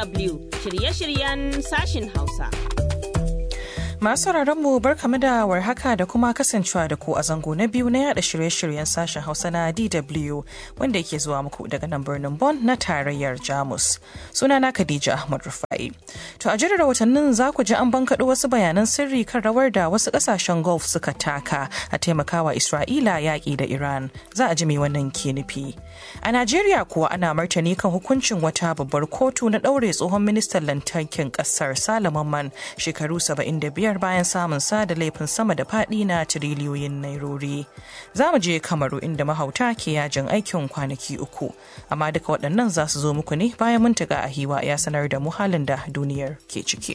DW shirye-shiryen sashin Hausa. Masu mu barkamu da warhaka da kuma kasancewa da ku a zango na biyu na yada shirye-shiryen sashen Hausa na DW wanda yake zuwa muku daga nan birnin Bonn na tarayyar Jamus. Sunana Khadija Ahmad Rufai. To a jirar watannin za ku ji an bankaɗo wasu bayanan sirri kan rawar da wasu ƙasashen Gulf suka taka a taimakawa Isra'ila yaƙi da Iran. Za a ji me wannan ke nufi. A Najeriya kuwa ana martani kan hukuncin wata babbar kotu na ɗaure tsohon ministan lantarkin ƙasar Salaman Man shekaru 75 biyar bayan samun sa da laifin sama da faɗi na tiriliyoyin nairori. Za mu je Kamaru inda mahauta ke yajin aikin kwanaki uku. Amma duka waɗannan za su zo muku ne bayan mun a hiwa ya sanar da mu halin da duniyar ke ciki.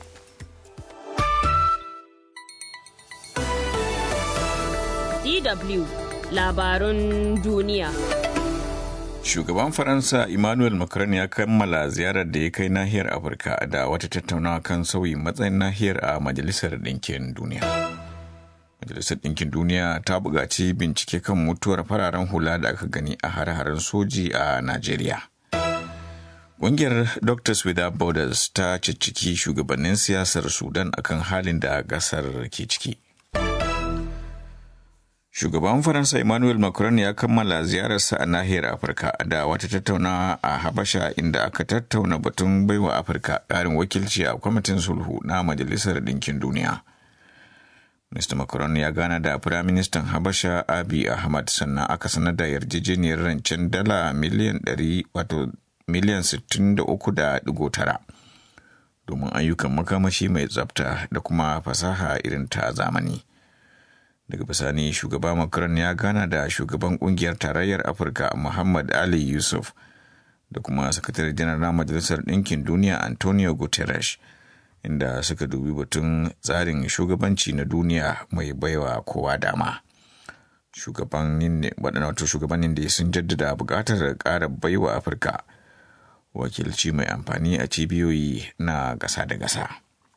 DW labarun duniya. Shugaban Faransa Emmanuel Macron ya kammala ziyarar da ya kai nahiyar Afirka da wata tattaunawa kan sauyin matsayin nahiyar a Majalisar Ɗinkin Duniya. Majalisar Ɗinkin Duniya ta buƙaci bincike kan mutuwar fararen hula da aka gani a hare-haren soji a Najeriya. Ƙungiyar Doctors Without Borders ta cicciki shugabannin siyasar Sudan akan halin da ƙasar ke ciki. Shugaban Faransa Emmanuel Macron ya kammala ziyararsa a nahiyar Afirka da wata tattaunawa a Habasha inda aka tattauna batun baiwa Afirka ƙarin wakilci a kwamitin sulhu na Majalisar Ɗinkin Duniya. Mr. Macron ya gana da Firaministan Habasha Abiy Ahmad sannan aka sanar da yarjejeniyar rancen dala miliyan 100 wato miliyan 63.9 domin ayyukan makamashi mai tsafta da kuma fasaha irin ta zamani. daga bisani shugaba macron ya gana da shugaban kungiyar tarayyar afirka muhammad ali yusuf da kuma sakatare janar na majalisar ɗinkin duniya antonio guterres inda suka dubi batun tsarin shugabanci na duniya mai baiwa kowa dama shugabannin wato shugabannin da sun jaddada buƙatar ƙara baiwa afirka wakilci mai amfani a cibiyoyi na gasa da gasa.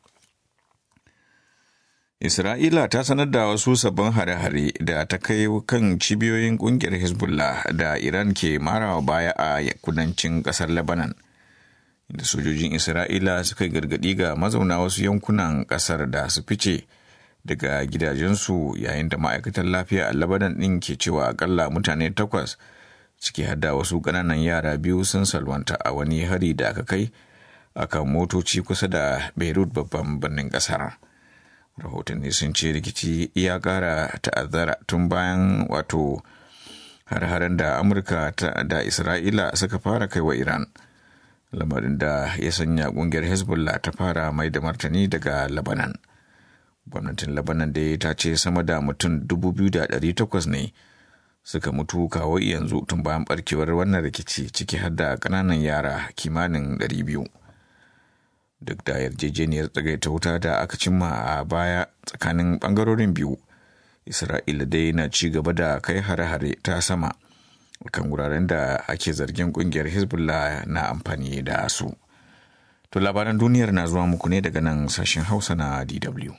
Isra'ila ta sanar da wasu sabbin hare-hare da ta kai kan cibiyoyin kungiyar Hezbollah da Iran ke marawa baya a kudancin kasar Lebanon. Inda sojojin Isra'ila suka gargadi ga mazauna wasu yankunan kasar da su fice daga gidajensu yayin da ma'aikatan lafiya a Lebanon ɗin ke cewa akalla mutane takwas ciki hada wasu ƙananan yara biyu sun salwanta a wani hari da aka kai akan motoci kusa da Beirut babban birnin ƙasar. rahotanni sun ce rikici ya kara ta'azzara tun bayan wato har-haren da amurka da isra'ila suka fara kai wa iran lamarin da ya sanya kungiyar hezbollah ta fara mai da martani daga labanan gwamnatin labanan da ta ce sama da mutum 2,800 ne suka mutu kawo yanzu tun bayan barkewar wannan rikici ciki har da kananan yara kimanin 200 duk da yarjejeniyar tsagaita wuta da aka cimma a baya tsakanin bangarorin biyu isra'ila dai na ci gaba da kai hare-hare ta sama kan wuraren da ake zargin kungiyar hezbollah na amfani da su to labaran duniyar na zuwa muku ne daga nan sashen hausa na dw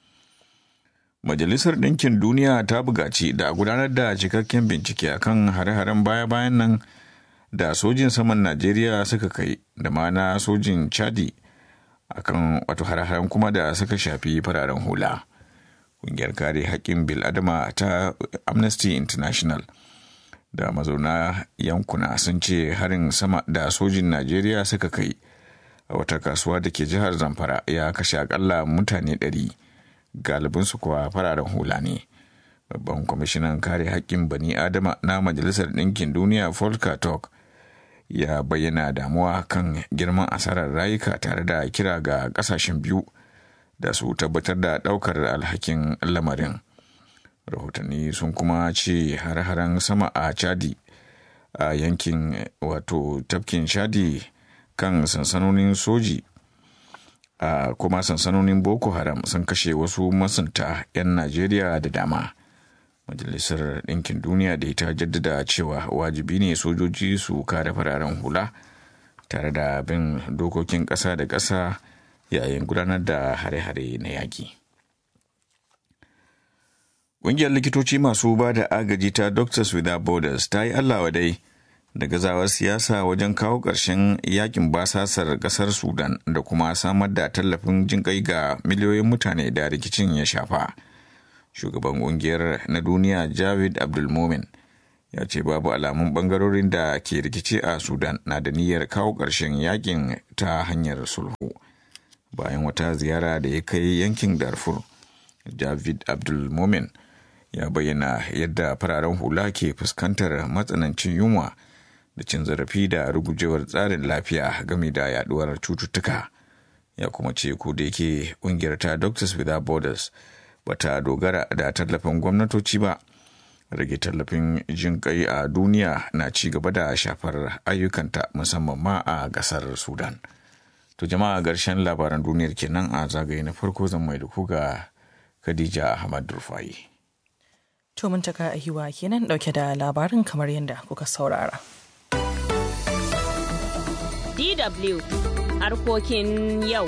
majalisar ɗinkin duniya ta buƙaci da a gudanar da cikakken bincike akan hare-haren baya-bayan nan da sojin saman najeriya suka kai da ma na sojin chadi akan wato hare-haren kuma da suka shafi fararen hula ƙungiyar kare haƙƙin bil'adama ta amnesty international da mazauna yankuna sun ce harin sama da sojin najeriya suka kai a wata kasuwa da ke jihar zamfara ya kashe akalla mutane ɗari galibinsu kuwa fararen hula ne babban kwamishinan kare haƙƙin bani adama na majalisar ɗinkin duniya volker turk ya bayyana damuwa kan girman asarar rayuka tare da kira ga kasashen biyu da su tabbatar da daukar alhakin lamarin rahotanni sun kuma ce har-haren sama a chadi a yankin wato tafkin chadi kan sansanonin soji a kuma sansanonin boko haram sun kashe wasu masunta 'yan najeriya da dama majalisar ɗinkin duniya da ita jaddada cewa wajibi ne sojoji su kare fararen hula tare da bin dokokin ƙasa da ƙasa yayin gudanar da hare-hare na yaƙi. Ƙungiyar likitoci masu ba da agaji ta Doctors Without Borders ta yi Allah dai da gazawar siyasa wajen kawo ƙarshen yakin basasar ƙasar sudan da kuma samar da tallafin jinƙai ga miliyoyin mutane da rikicin ya shafa shugaban ƙungiyar na duniya javid abdulmomin ya ce babu alamun ɓangarorin da ke rikici a sudan na da niyyar kawo ƙarshen yakin ta hanyar sulhu bayan wata ziyara da ya kai yankin darfur javid abdulmomin ya bayyana yadda fararen hula ke fuskantar matsanancin yunwa da cin zarafi da rugujewar tsarin lafiya game da yaduwar cututtuka ya kuma ce ko da yake kungiyar ta doctors without borders bata dogara da tallafin gwamnatoci ba rage tallafin jin kai a duniya na ci gaba da shafar ayyukanta musamman ma a gasar sudan to jama'a ƙarshen labaran duniyar kenan a zagaye na farko zan mai da ku ga khadija ahmad rufai To mun taka ahiwa kenan dauke da labarin kamar yadda kuka saurara. DW harkokin yau.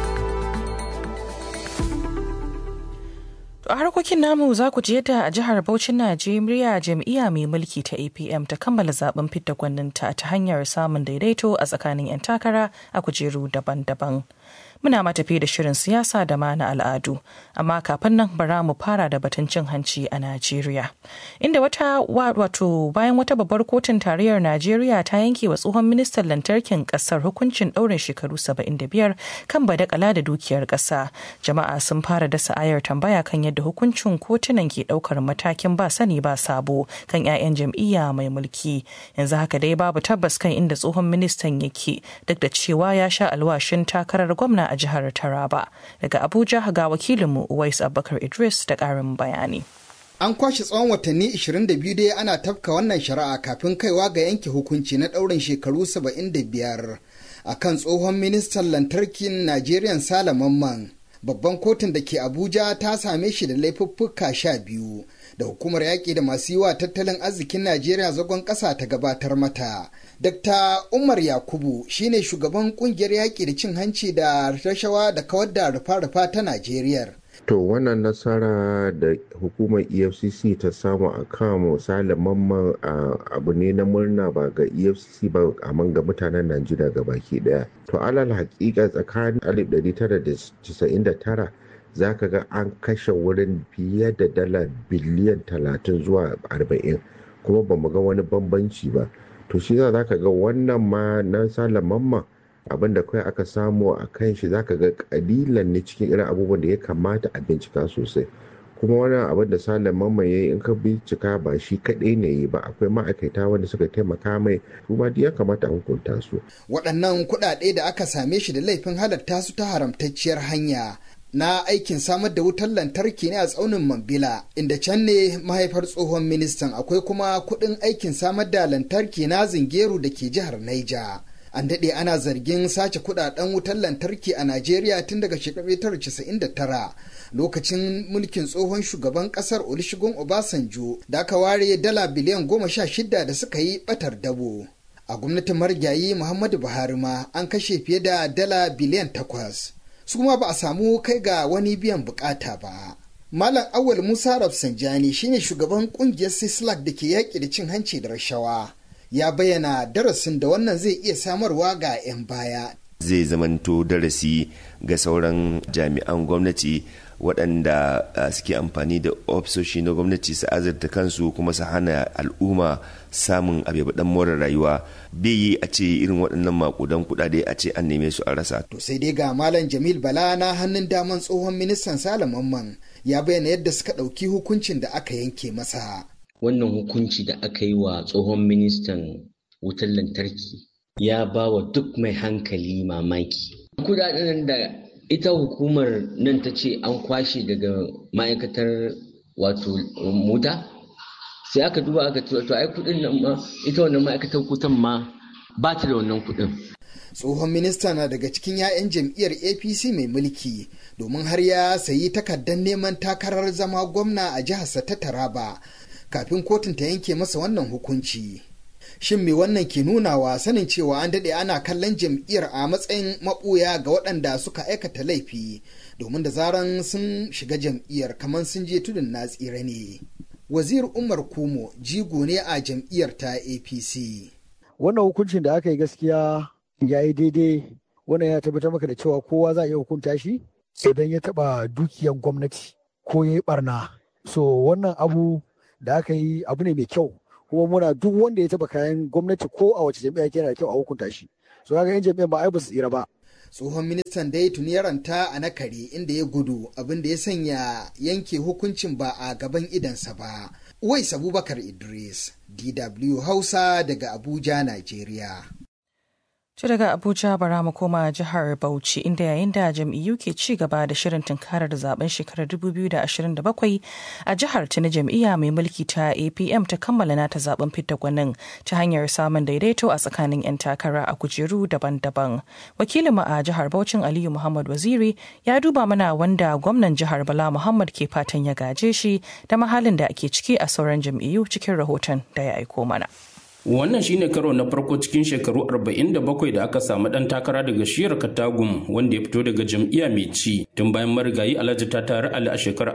To a harkokin namu za ku ji yadda a jihar Bauchin Najeriya jam'iyya mai mulki ta APM ta kammala zaben fidda gwaninta ta hanyar samun daidaito a tsakanin 'yan takara a kujeru daban-daban. Muna matafi da shirin siyasa da ma na al'adu, amma kafin nan bara mu fara da batun cin hanci a Najeriya. Inda wata wato bayan wata babbar kotun tarayyar Najeriya ta yanke wa tsohon ministan lantarkin kasar hukuncin ɗaurin shekaru 75 kan badakala da dukiyar ƙasa. Jama'a sun fara dasa ayar tambaya kan yadda hukuncin kotunan ke ɗaukar matakin ba sani ba sabo kan 'ya'yan jam'iyya mai mulki. Yanzu haka dai babu tabbas kan inda tsohon ministan yake duk da cewa ya sha alwashin takarar gwamna a jihar Taraba. Daga Abuja ga wakilinmu Uwais Abubakar Idris da ƙarin bayani. An kwashe tsawon watanni 22 dai ana tafka wannan shari'a kafin kaiwa ga yanke hukunci na ɗaurin shekaru 75 a kan tsohon ministan lantarkin Najeriya Sale Mamman. Babban kotun da ke Abuja ta same shi da laifuffuka sha biyu da hukumar yaƙi da masu yi wa tattalin arzikin Najeriya zagon ƙasa ta gabatar mata. Dr. Umar Yakubu shine shugaban kungiyar yaƙi da cin hanci da rashawa da kawar da rufa-rufa ta Najeriya. To wannan nasara da hukumar EFCC ta samu a kan misali mamman abu ne na murna ba ga EFCC ba amma ga mutanen Najeriya ga baki daya. To alal hakika tsakanin 1999 za ka ga an kashe wurin fiye da dala biliyan 30 zuwa 40 kuma ba mu ga wani bambanci ba. to shi za ka ga wannan ma na sala mamma abin da kawai aka samu a kan shi za ka ga kalilan ne cikin irin abubuwan da ya kamata a bincika sosai kuma wannan abin da sala mamma ya yi in ka bincika ba shi kaɗai ne yi ba akwai ma'aikata wanda suka taimaka mai kuma duk ya kamata a hukunta su waɗannan kuɗaɗe da aka same shi da laifin halatta su ta haramtacciyar hanya na aikin samar da wutar lantarki ne a tsaunin Mambila inda can ne mahaifar tsohon ministan akwai kuma kuɗin aikin samar da lantarki na zingeru da ke jihar Naija. An daɗe ana zargin sace kuɗaɗen wutar lantarki a Najeriya tun daga shekarar 1999 lokacin mulkin tsohon shugaban ƙasar Olusegun Obasanjo da aka ware dala biliyan goma sha shida da suka yi ɓatar dabo. A gwamnatin marigayi Muhammadu Buhari ma an kashe fiye da dala biliyan takwas. su kuma ba a samu kai ga wani biyan bukata ba. Malam Awal Musa Rafsanjani shine shugaban kungiyar Sislak da ke yaƙi da cin hanci da rashawa. Ya bayyana darasin da wannan zai iya samarwa ga 'yan baya. Zai zamanto darasi ga sauran jami'an gwamnati waɗanda suke amfani da ofisoshi na gwamnati su azurta kansu kuma su hana al'umma samun abubuwan more rayuwa bai yi a ce irin waɗannan makudan kuɗaɗe a ce an neme su a rasa. To sai dai ga Malam Jamil Bala na hannun daman tsohon ministan Salamanman ya bayyana yadda suka ɗauki hukuncin da aka yanke masa. Wannan hukunci da aka yi wa tsohon ministan wutar lantarki ya ba wa duk mai hankali mamaki. Kuɗaɗen da ita hukumar nan ta ce an kwashe daga ma'aikatar wato mota sai aka duba aka ce to ai kudin nan ma ita wannan ma'aikatar kutan ma ba ta da wannan kudin tsohon minista na daga cikin 'ya'yan jam'iyyar apc mai mulki domin har ya sayi takardar neman takarar zama gwamna a jiharsa ta taraba kafin kotun ta yanke masa wannan hukunci shin me wannan ke nunawa sanin cewa an daɗe ana kallon jam'iyyar a matsayin maɓuya ga waɗanda suka aikata laifi domin da zaran sun shiga jam'iyyar kamar sun je tudun na tsira ne wazir umar kumo jigo ne a jam'iyyar ta apc wannan hukuncin da aka yi gaskiya ya yi daidai wannan ya tabbatar maka da cewa kowa za a iya hukunta shi idan ya taba dukiyar gwamnati ko ya yi barna so wannan abu da aka yi abu ne mai kyau kuma muna duk wanda ya taba kayan gwamnati ko a wace jami'a yana da kyau a hukunta shi so kaga yan jami'an ba ai ba su tsira ba tsohon ministan dai tuni ya ranta a nakare inda ya gudu abin da ya sanya yanke hukuncin ba a gaban idansa ba Uwais Abubakar Idris, DW Hausa daga Abuja, Najeriya. To daga Abuja bara mu koma jihar Bauchi inda yayin da jam'iyyu ke ci gaba da shirin tunkarar zaben shekarar 2027 a jihar ta na jam'iyya mai mulki ta APM ta kammala nata zaben fidda gwanin ta hanyar samun daidaito a tsakanin 'yan takara a kujeru daban-daban. Wakilinmu a jihar Bauchin Aliyu Muhammad Waziri ya duba mana wanda gwamnan jihar Bala Muhammad ke fatan ya gaje shi da mahalin da ake ciki a sauran jam'iyyu cikin rahoton da ya aiko mana. Wannan shine karo na farko cikin shekaru 47 da aka samu dan takara daga shiyar Katagum wanda ya fito daga jam'iyya mai ci tun bayan marigayi Alhaji ta tare Ali a shekarar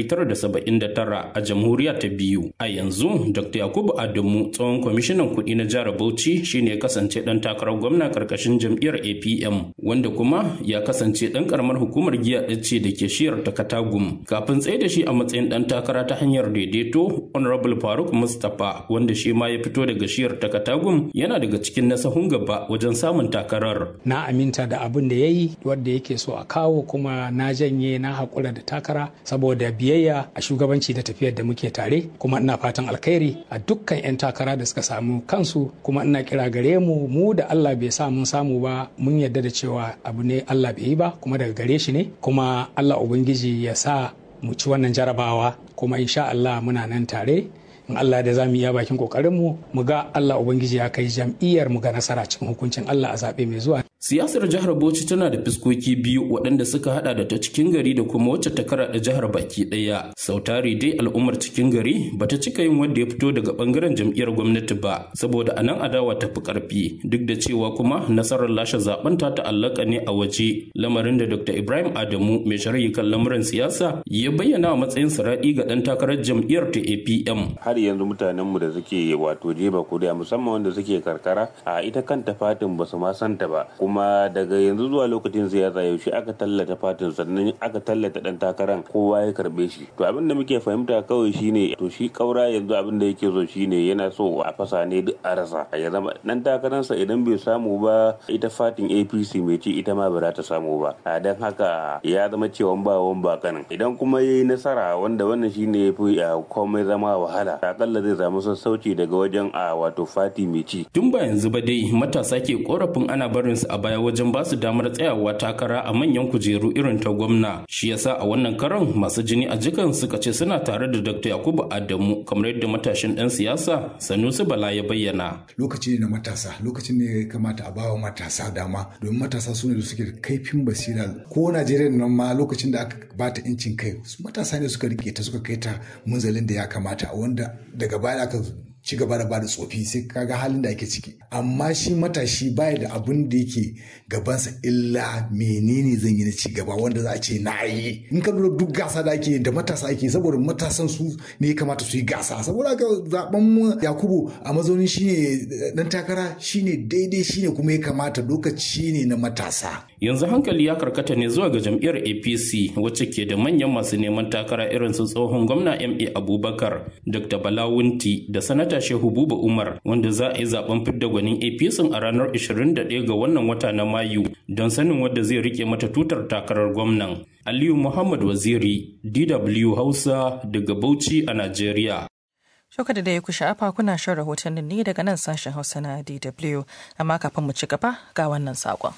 1979 a jamhuriya ta biyu. A yanzu Dr. Yakubu Adamu tsohon kwamishinan kuɗi na jihar Bauchi shine ya kasance dan takarar gwamna karkashin jam'iyyar APM wanda kuma ya kasance dan karamar hukumar giya ce da ke shiyar ta Katagum. Kafin tsaye da shi a matsayin dan takara ta hanyar daidaito Honorable Faruk Mustapha wanda shi ma ya fito daga shiyar ta Katagum yana daga cikin nasahun gaba wajen samun takarar. Na aminta da abin da ya yi wadda yake so a kawo kuma na janye na haƙura da takara saboda biyayya a shugabanci da tafiyar da muke tare kuma ina fatan alkhairi a dukkan 'yan takara da suka samu kansu kuma ina kira gare mu mu da Allah bai sa mun samu ba mun yarda da cewa abu ne Allah bai yi ba kuma daga gare shi ne kuma Allah Ubangiji ya sa mu ci wannan jarabawa kuma insha Allah muna nan tare in Allah da za mu iya bakin kokarin mu mu ga Allah ubangiji ya kai jam'iyyar mu ga nasara cikin hukuncin Allah a zabe mai zuwa Siyasar jihar Bauchi tana da fiskoki biyu waɗanda suka hada da ta cikin gari da kuma wacce ta kara da jihar baki ɗaya. Sautari dai al'ummar cikin gari bata cika yin wanda ya fito daga bangaren jam'iyyar gwamnati ba saboda anan adawa ta fi karfi duk da cewa kuma nasarar lashe zaben ta ta'allaka ne a waje lamarin da Dr. Ibrahim Adamu mai sharhi kan lamuran siyasa ya bayyana a matsayin saradi ga ɗan takarar jam'iyyar ta APM. Har yanzu mutanenmu da suke wato jeba kuri'a musamman wanda suke karkara a ita kanta fatin basu ma santa ba kuma daga yanzu zuwa lokacin siyasa yaushe aka tallata fatin sannan aka tallata dan takaran kowa ya karbe shi to abin da muke fahimta kawai shine to shi kaura yanzu abin da yake so shine yana so a fasa ne duk a rasa ya zama dan takaransa idan bai samu ba ita fatin apc mai ci ita ma ba za ta samu ba a dan haka ya zama cewa ba wan ba kanin idan kuma yayi nasara wanda wannan shine yafi komai zama wahala akalla zai samu sassauci daga wajen a wato fati mai ci tun ba yanzu ba dai matasa ke korafin ana barin su a baya wajen ba su damar tsayawa takara a manyan kujeru irin ta gwamna shi yasa a wannan karon masu jini a jikan suka ce suna tare da dr yakubu adamu kamar yadda matashin dan siyasa sanusi bala ya bayyana lokaci ne na matasa lokacin ne ya kamata a bawa matasa dama domin matasa su ne da suke da kaifin basira ko najeriya nan ma lokacin da aka bata incin kai matasa ne suka rike ta suka kai ta munzalin da ya kamata wanda daga baya aka ci gaba da bada tsofi sai kaga halin da ake ciki amma shi matashi baya da abin da yake gabansa illa menene zan yi na ci gaba wanda za a ce na yi in ka lura duk gasa da ake da matasa ake saboda matasan su ne ya kamata su yi gasa saboda haka zaben mu yakubu a mazaunin shine dan takara shine daidai shine kuma ya kamata lokaci ne na matasa yanzu hankali ya karkata ne zuwa ga jam'iyyar apc wacce ke da manyan masu neman takara irin su tsohon gwamna ma abubakar dr balawunti da sanata shehu buba umar wanda za a yi zaben fidda gwanin apc a ranar 21 ga wannan wata na mayu don sanin wadda zai rike mata tutar takarar gwamnan aliyu muhammad waziri dw hausa daga bauchi a najeriya Shoka da ya ku sha'afa kuna shan rahotannin ne daga nan sashen Hausa na DW, amma kafin mu ci gaba ga wannan saƙon.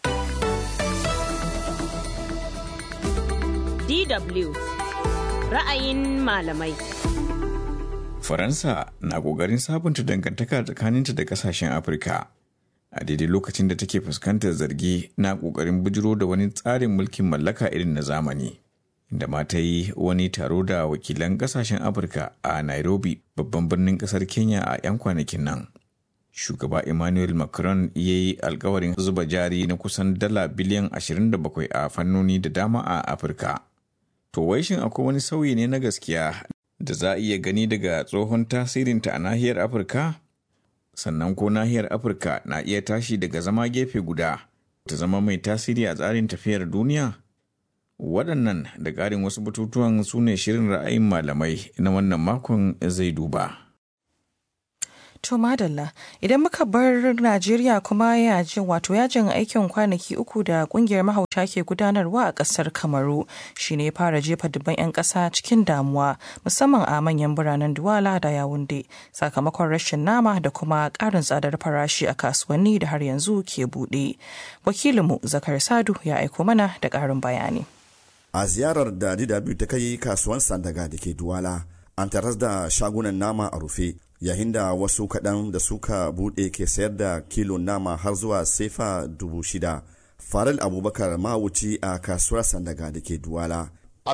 DW ra'ayin malamai. Faransa na ƙoƙarin sabunta dangantaka tsakaninta da ƙasashen Afirka. A daidai lokacin da take fuskantar zargi na ƙoƙarin bujiro da wani tsarin mulkin mallaka irin na zamani. Inda ma ta yi wani taro da wakilan ƙasashen Afirka a Nairobi, babban birnin ƙasar Kenya a 'yan kwanakin nan. Shugaba Emmanuel Macron ya yi alkawarin zuba jari na kusan dala biliyan 27 a fannoni da dama a Afirka. To wai shin akwai wani sauyi ne na gaskiya da za a iya gani daga tsohon tasirinta a nahiyar Afirka? sannan ko nahiyar afirka na iya tashi daga zama gefe guda ta zama mai tasiri a tsarin tafiyar duniya waɗannan da ƙarin wasu batutuwan su ne shirin ra'ayin malamai na wannan makon zai duba To madalla idan muka bar Najeriya kuma yajin wato yajin aikin kwanaki uku da kungiyar mahauta ke gudanarwa a kasar Kamaru shine ya fara jefa dubban 'yan ƙasa cikin damuwa musamman a manyan biranen Duwala da Yawunde sakamakon rashin nama da kuma ƙarin tsadar farashi a kasuwanni da har yanzu ke buɗe. Wakilinmu Zakar Sadu ya aiko mana da ƙarin bayani. A ziyarar da DW ta kai kasuwan Sandaga da ke Duwala an taras da shagunan nama a rufe yayin da wasu kaɗan da suka buɗe ke sayar da kilo nama har zuwa sefa dubu shida faril abubakar mahauci a kasuwar sandaga da ke duwala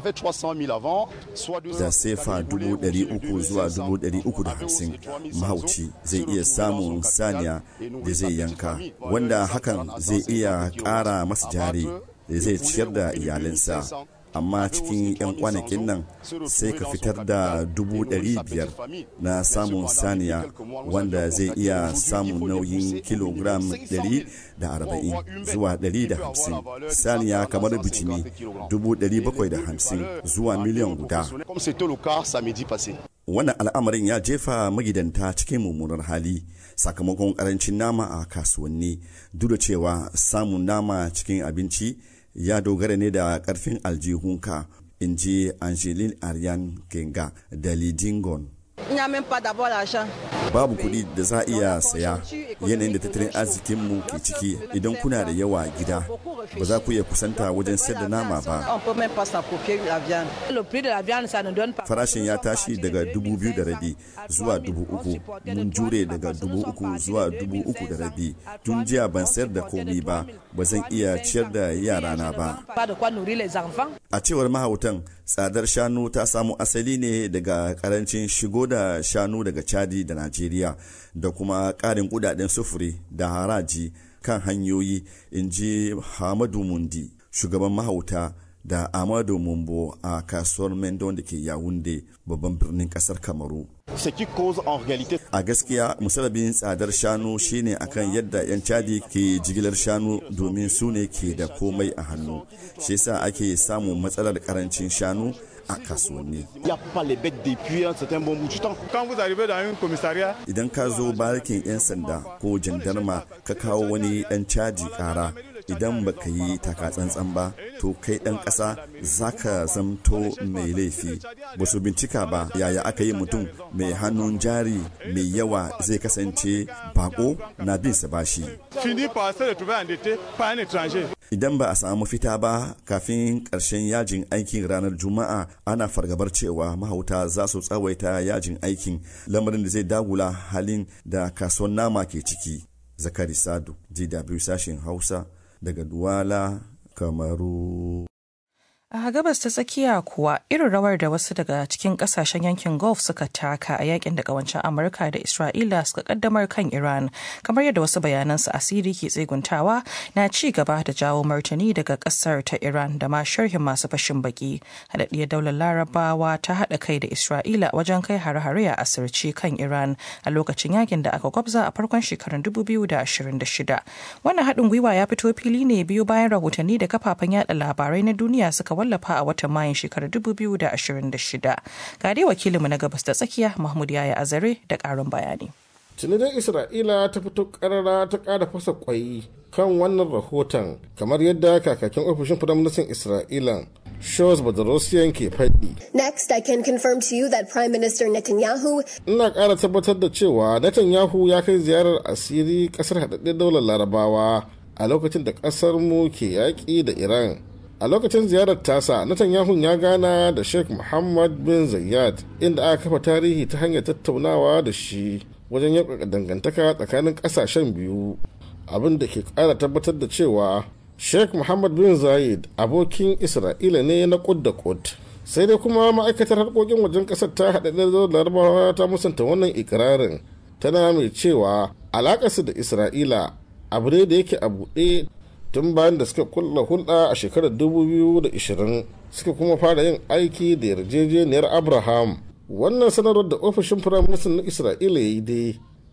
da sefa dubu ɗari uku zuwa dubu ɗari uku da hamsin mahauci zai iya samun saniya da zai yanka wanda hakan zai iya ƙara masa jari da zai ciyar da iyalinsa amma cikin 'yan kwanakin nan sai ka fitar da dubu ɗari biyar na samun saniya wanda zai iya samun nauyin kilogram ɗari da arba'in zuwa ɗari da hamsin saniya kamar bijimi dubu ɗari bakwai da hamsin zuwa miliyan guda wannan al'amarin ya jefa magidanta cikin mummunar hali sakamakon karancin nama a kasuwanni duk da cewa samun nama cikin abinci ya dogara ne da karfin aljihunka in ji angeline ariane kenga da lidingon babu kuɗi da za a iya saya yanayin da tattalin arzikinmu ke ciki idan kuna da yawa gida ba za ku iya kusanta wajen sayar da nama ba farashin ya tashi daga dubu biyu da rabi zuwa dubu uku mun jure daga dubu uku zuwa dubu uku da rabi tun jiya ban sayar da komi ba ba zan iya ciyar da yarana ba a cewar mahautan tsadar shanu ta samu asali ne daga karancin shigo da shanu daga chadi da najeriya da kuma karin kudaden sufuri da haraji kan hanyoyi in ji hamadu mundi shugaban mahauta da amadu mumbo a kasuwar mendon da ke yawunde babban birnin kasar kamaru a gaskiya musalabin tsadar shanu shine akan yadda 'yan cadi ke jigilar shanu domin su ne ke da komai a hannu shi yasa ake samun matsalar karancin shanu a kasuwanni. Idan ka zo barikin 'yan sanda ko jandarma ka kawo wani ɗan caji ƙara idan baka yi takatsantsan ba to kai ɗan ƙasa za ka zamto mai laifi ba su bincika ba yaya aka yi mutum mai hannun jari mai yawa zai kasance bako na bin sa bashi idan ba a samu fita ba kafin ƙarshen yajin aikin ranar juma'a ana fargabar cewa mahauta za su tsawaita yajin aikin lamarin da zai dagula halin da kasuwan nama ke ciki zakari sadu dw sashen hausa daga Duwala, Kamaru. A gabas ta tsakiya kuwa irin rawar da wasu daga cikin kasashen yankin Gulf suka taka a yakin da kawancin Amurka da Isra'ila suka kaddamar kan Iran, kamar yadda wasu bayanan su asiri ke tseguntawa na ci gaba da jawo martani daga kasar ta Iran da ma sharhin masu fashin baki. Haɗaɗɗiyar daular Larabawa ta haɗa kai da Isra'ila wajen kai hare-hare a asirce kan Iran a lokacin yakin da aka gwabza a farkon shekarun 2026. Wannan haɗin gwiwa ya fito fili ne biyu bayan rahotanni da kafafen yada labarai na duniya suka wallafa a watan mayun shekarar 2026 ga dai wakilinmu na gabas da tsakiya mahmud yaya azare da karin bayani tunidar isra'ila ta fito karara ta kara fasa kwai kan wannan rahoton kamar yadda kakakin ofishin firaministan isra'ila Shows Badarosiyan ke faɗi. Next, I can confirm to you that Prime Minister Netanyahu. Ina ƙara tabbatar da cewa Netanyahu ya kai ziyarar asiri ƙasar haɗaɗɗen daular Larabawa a lokacin da ƙasar mu ke yaƙi da Iran. a lokacin ziyarar tasa Netanyahu ya gana da sheikh muhammad bin zayyad inda aka kafa tarihi ta hanyar tattaunawa da shi wajen yaƙaƙa dangantaka tsakanin ƙasashen biyu abin da ke ƙara tabbatar da cewa sheikh muhammad bin zayed abokin isra'ila ne na kud da kud sai dai kuma ma'aikatar harkokin wajen ƙasar ta haɗaɗɗen larabawa ta musanta wannan ikirarin tana mai cewa alaƙarsu da isra'ila abu ne da yake a buɗe tun bayan da suka kulla hulɗa a shekarar 2020 suka kuma fara yin aiki da yarjejeniyar abraham wannan sanarwar da ofishin firaministan na isra'ila ya yi dai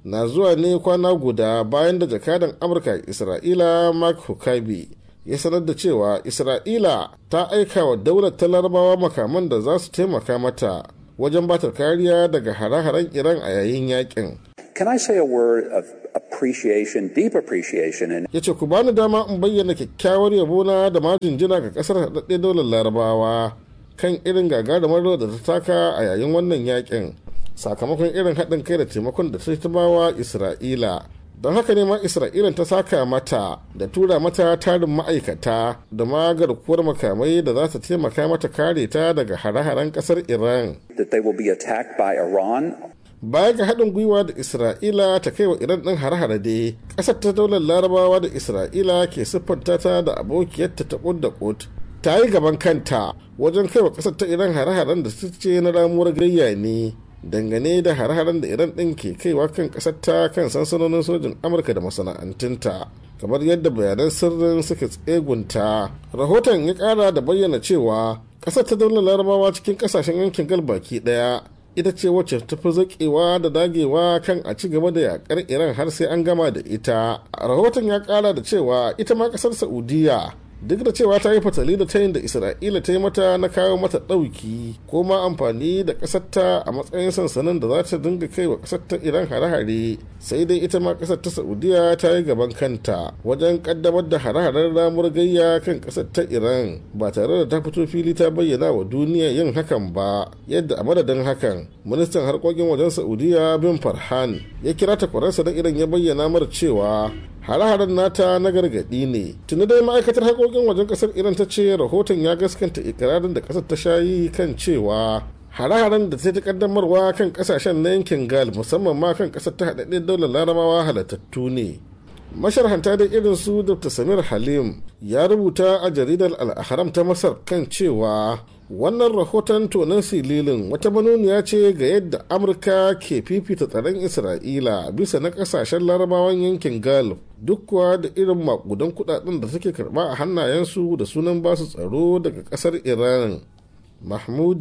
na zuwa ne kwana guda bayan da jakadan amurka isra'ila mark huckabee ya sanar da cewa isra'ila ta aika wa daular ta larabawa makaman da za su taimaka mata wajen batar kariya daga hare-haren iran a yayin yakin Can I say a word of appreciation, deep appreciation? And ya ce ku bani dama in bayyana kyakkyawar yabona da majinjina ga kasar haɗaɗɗe daular larabawa kan irin gagarumar rawar da ta taka a yayin wannan yakin sakamakon irin haɗin kai da taimakon da ta bawa isra'ila don haka ne ma isra'ila ta saka mata da tura mata tarin ma'aikata da ma garkuwar makamai da za ta taimaka mata kare ta daga hare-haren kasar iran that they will be attacked by Iran baya ga haɗin gwiwa da isra'ila ta kai wa iran ɗin hare-hare dai ƙasar ta daular larabawa da isra'ila ke siffanta ta da abokiyarta ta ƙud da ƙud ta yi gaban kanta wajen kai wa ƙasar ta iran hare-haren da su ce na ramuwar gayya ne dangane da hare-haren da iran ɗin ke kaiwa kan ƙasar ta kan sansanonin sojin amurka da masana'antunta kamar yadda bayanan sirrin suka tsegunta rahoton ya ƙara da bayyana cewa ƙasar ta daular larabawa cikin ƙasashen yankin gal baki ɗaya ita ce wacce ta fi zaƙewa da dagewa kan a ci gaba da yakar iran har sai an gama da ita rahoton ya ƙara da cewa ita ma ƙasar saudiya duk da cewa ta yi fatali da tayin da isra'ila ta yi mata na kawo mata ɗauki ko ma amfani da ƙasarta a matsayin sansanin da za ta dinga kai wa ƙasar ta iran hare-hare sai dai ita ma ƙasar ta saudiya ta yi gaban kanta wajen ƙaddamar da hare-haren ramuwar gayya kan ƙasar ta iran ba tare da ta fito fili ta bayyana wa duniya yin hakan ba yadda a madadin hakan ministan harkokin wajen saudiya bin farhan ya kira takwararsa da iran ya bayyana mara cewa hare-haren nata na gargaɗi ne tuni dai ma'aikatar harkokin wajen ƙasar iran ta ce rahoton ya gaskanta ikirarin da ƙasar ta shayi kan cewa hare-haren da ta ta kaddamarwa kan ƙasashen na yankin gal musamman ma kan ƙasar ta haɗaɗɗen daular larabawa halattattu ne masharhanta da irin su dr samir halim ya rubuta a jaridar al'ahram ta masar kan cewa wannan rahoton tonon sililin wata manuniya ce ga yadda amurka ke fifita tsaron isra'ila bisa na kasashen larabawan yankin gulf duk kuwa da irin makudan kudaden da suke karba a hannayensu da sunan basu tsaro daga kasar iran mahmud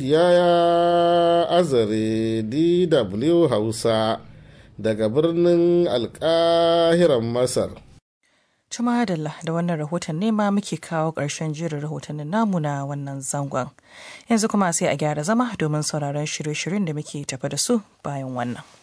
yaya azare dw hausa daga birnin alkahiran masar Tuma da da wannan rahoton ne ma muke kawo ƙarshen jerin rahotannin namu na wannan zangon. Yanzu kuma sai a gyara zama domin sauraron shirye-shiryen da muke tafa da su bayan wannan.